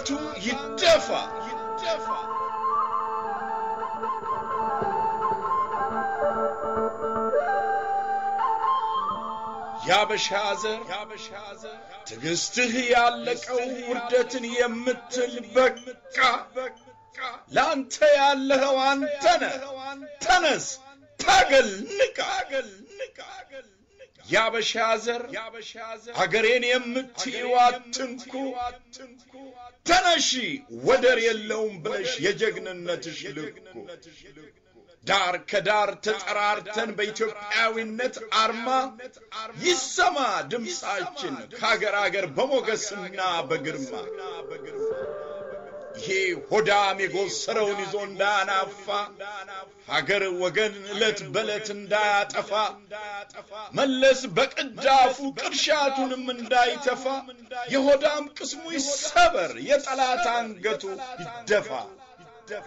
አንገቱ ይደፋ ይደፋ። ያበሻ ዘር ትዕግስትህ ያለቀው ውርደትን የምትል በቃ ለአንተ ያለኸው አንተ ነህ። ተነስ፣ ታገል፣ ንቃ። ያበሻ ዘር አገሬን የምትይው አትንኩ፣ ተነሺ፣ ወደር የለውም ብለሽ የጀግንነትሽ ልኩ ዳር ከዳር ተጠራርተን በኢትዮጵያዊነት አርማ ይሰማ ድምፃችን ከአገር አገር በሞገስና በግርማ ይሄ ሆዳም የጎሰረውን ይዞ እንዳያናፋ ሀገር ወገን ዕለት በዕለት እንዳያጠፋ መለስ በቅዳፉ ቅርሻቱንም እንዳይተፋ የሆዳም ቅስሙ ይሰበር የጠላት አንገቱ ይደፋ ይደፋ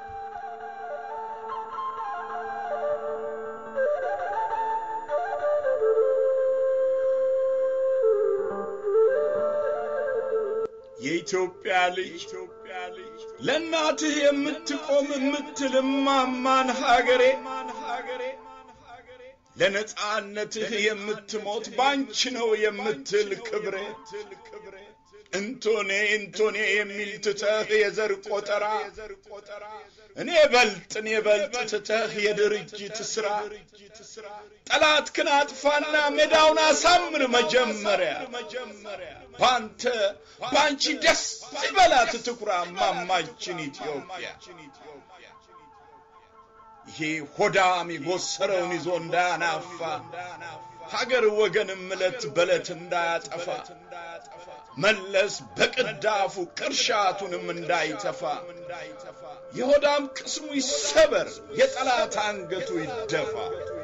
የኢትዮጵያ ልጅ ለእናትህ የምትቆም የምትል እማማን ሀገሬ ለነጻነትህ የምትሞት ባንቺ ነው የምትል ክብሬ እንቶኔ እንቶኔ የሚል ትተህ የዘር ቆጠራ እኔ በልጥ እኔ በልጥ ትተህ የድርጅት ስራ ጠላት ክን አጥፋና ሜዳውን አሳምር መጀመሪያ ባንተ ባንቺ ደስ ይበላት ትኩራ ማማችን ኢትዮጵያ ይሄ ሆዳም የጎሰረውን ይዞ እንዳያናፋ ሀገር ወገንም ዕለት በዕለት እንዳያጠፋ መለስ በቅዳፉ ቅርሻቱንም እንዳይተፋ የሆዳም ቅስሙ ይሰበር የጠላት አንገቱ ይደፋ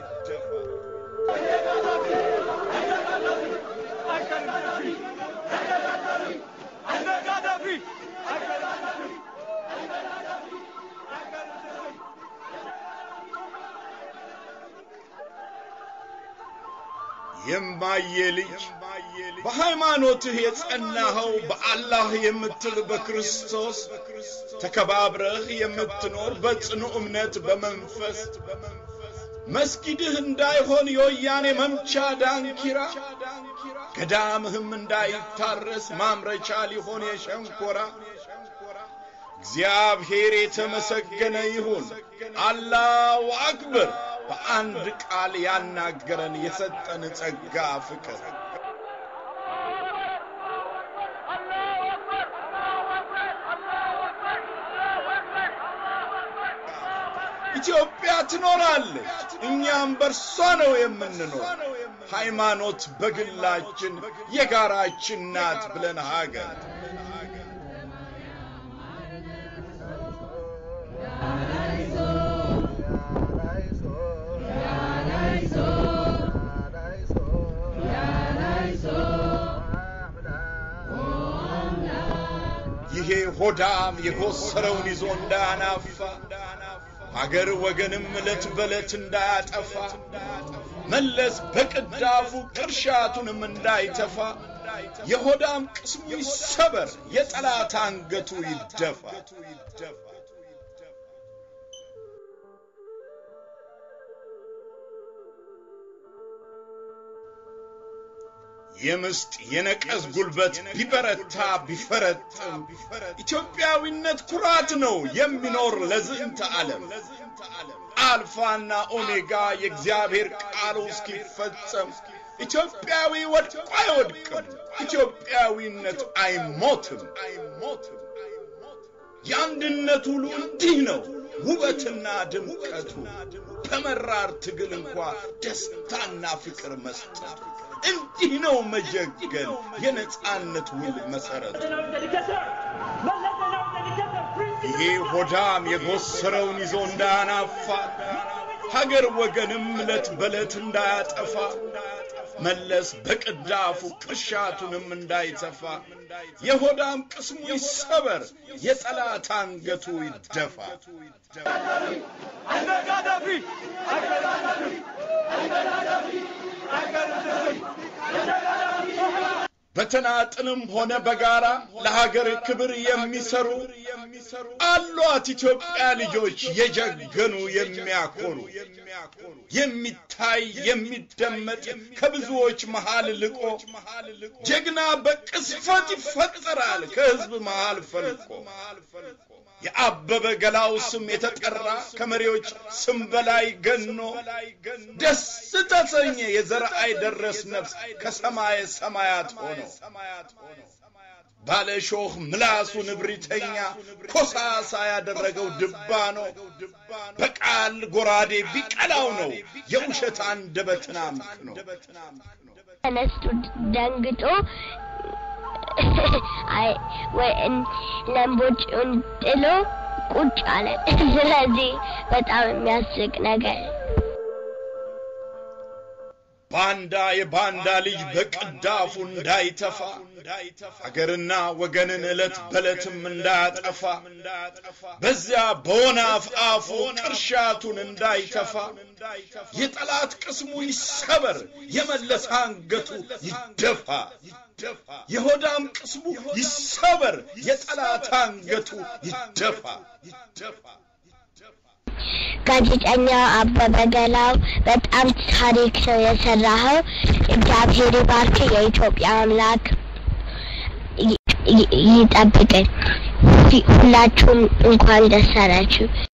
የማየ ልጅ በሃይማኖትህ የጸናኸው በአላህ የምትል በክርስቶስ ተከባብረህ የምትኖር በጽኑ እምነት በመንፈስ መስጊድህ እንዳይሆን የወያኔ መምቻ ዳንኪራ ገዳምህም እንዳይታረስ ማምረቻ ሊሆን የሸንኮራ እግዚአብሔር የተመሰገነ ይሁን አላሁ አክበር በአንድ ቃል ያናገረን የሰጠን ጸጋ ፍቅር ኢትዮጵያ ትኖራለች፣ እኛም በርሷ ነው የምንኖር። ሃይማኖት በግላችን የጋራችን ናት ብለን ሀገር ይሄ ሆዳም የጎሰረውን ይዞ እንዳያናፋ አገር ወገንም ዕለት በዕለት እንዳያጠፋ መለስ በቅዳፉ ቅርሻቱንም እንዳይተፋ የሆዳም ቅስሙ ይሰበር የጠላት አንገቱ ይደፋ የምስጥ የነቀዝ ጉልበት ቢበረታ ቢፈረጥም ኢትዮጵያዊነት ኩራት ነው የሚኖር ለዝንተ ዓለም አልፋና ኦሜጋ የእግዚአብሔር ቃሉ እስኪፈጸም ኢትዮጵያዊ ወድቆ አይወድቅም፣ ኢትዮጵያዊነት አይሞትም። የአንድነት ውሉ እንዲህ ነው ውበትና ድምቀቱ፣ በመራር ትግል እንኳ ደስታና ፍቅር መስጠቱ። እንዲህ ነው መጀገን የነጻነት ውል መሰረቱ። ይሄ ሆዳም የጎሰረውን ይዞ እንዳያናፋ ሀገር ወገንም ዕለት በዕለት እንዳያጠፋ መለስ በቅዳፉ ቅርሻቱንም እንዳይተፋ የሆዳም ቅስሙ ይሰበር የጠላት አንገቱ ይደፋ። በተናጥልም ሆነ በጋራ ለሀገር ክብር የሚሰሩ አሏት ኢትዮጵያ ልጆች የጀገኑ የሚያኮሩ የሚታይ የሚደመጥ ከብዙዎች መሃል ልቆ ጀግና በቅስፈት ይፈጠራል ከህዝብ መሃል ፈልቆ የአበበ ገላው ስም የተጠራ ከመሪዎች ስም በላይ ገኖ ደስ ተሰኘ የዘርአይ ደረስ ነፍስ ከሰማየ ሰማያት ሆኖ ባለ ሾህ ምላሱ ንብሪተኛ ኮሳሳ ያደረገው ድባ ነው። በቃል ጎራዴ ቢቀላው ነው የውሸት አንደበትን አምክኖ ተነስቶ ደንግጦ አይ ወይ ለምቦጭውን ጥሎ ቁጭ አለ። ስለዚህ በጣም የሚያስቅ ነገር ባንዳ የባንዳ ልጅ በቅዳፉ እንዳይተፋ አገርና ወገንን ዕለት በዕለትም እንዳያጠፋ በዚያ በወናፍ አፉ ቅርሻቱን እንዳይተፋ የጠላት ቅስሙ ይሰበር፣ የመለስ አንገቱ ይደፋ። የሆዳም ቅስሙ ይሰበር፣ የጠላት አንገቱ ይደፋ። ጋዜጠኛ አበበ ገላው በጣም ታሪክ ነው የሰራኸው። እግዚአብሔር ይባርክ። የኢትዮጵያ አምላክ ይጠብቅን። ሁላችሁም እንኳን ደስ አላችሁ።